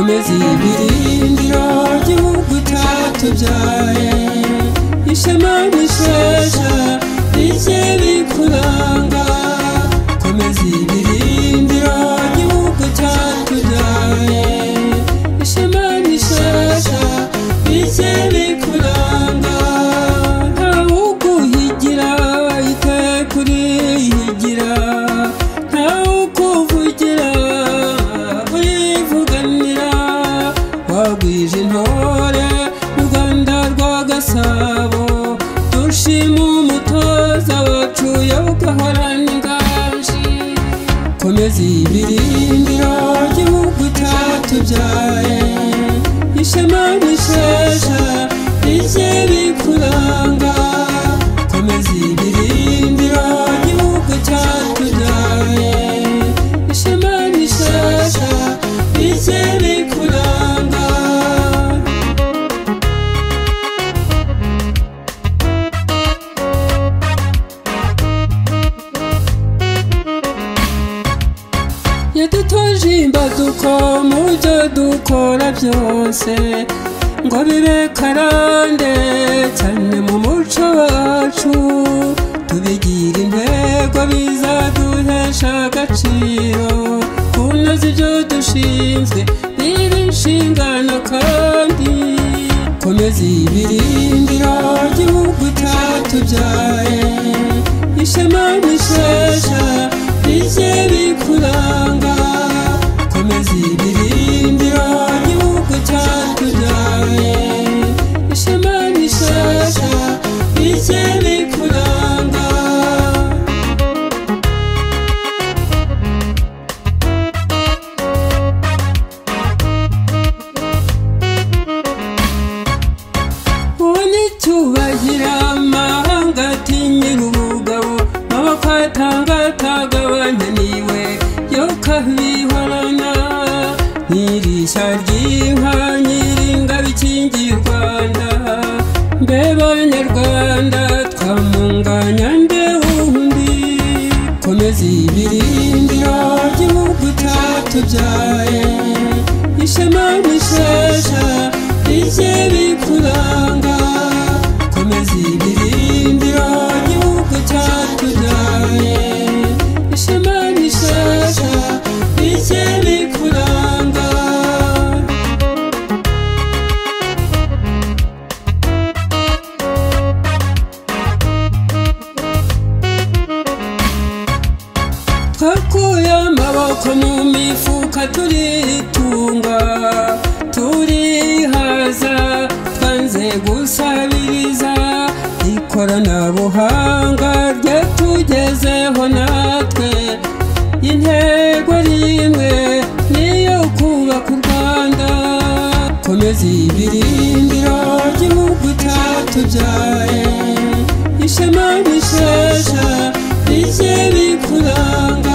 migezi ibirindiro gihugu cyatubyaye ishema rishesha rije rikuranga komeza ibirindiro gihugu cyatubyaye ishema rishesha rije rikuranga ntawuguhigira ite kurihigira ntawukuvugira urivuganira wagwije intore mu rwanda rwa gasabo dushima umutoza wacu yawugahorana inganji komeza ibirindiro gihugu cyatubyaye ishema rishesha rije rikuranga komeza ibirindiro gihugu cyatubyaye ishema rishesha rije rikuranga yadutoje imbaduko mu byo dukora byose ngo bibe karande cyane mu muco wacu tubigira intego bizaduhesha agaciro kunoza ibyo dushinzwe biba inshingano kandi komeza ibirindiro gihugu cyatubyaye ishema rishesha rije rikuranga komeza ibirindiro gihugu cyatubyaye ishema rishesha rije rikuranga uwo ni cyubahiro amahanga atinyira ubugabo amaboko atangatagabanya niwe yo kabihorana nyirishya ry'inka nyiringabo ikingiye u rwanda mbe banyarwanda twamunganya nde wundi komeza ibirindiro gihugu cyatubyaye ishema rishesha rije rikuranga komeza ibirindiro gihugu cyatubyaye ishema rishesha rije rikuranga twakuye amaboko mu mifuka turitunga turihaza twanze gusabiriza ikoranabuhanga ryatugezeho natwe intego rimwe niyo kubaka u rwanda komeza ibirindiro gihugu cyatubyaye ishema rishesha rije rikuranga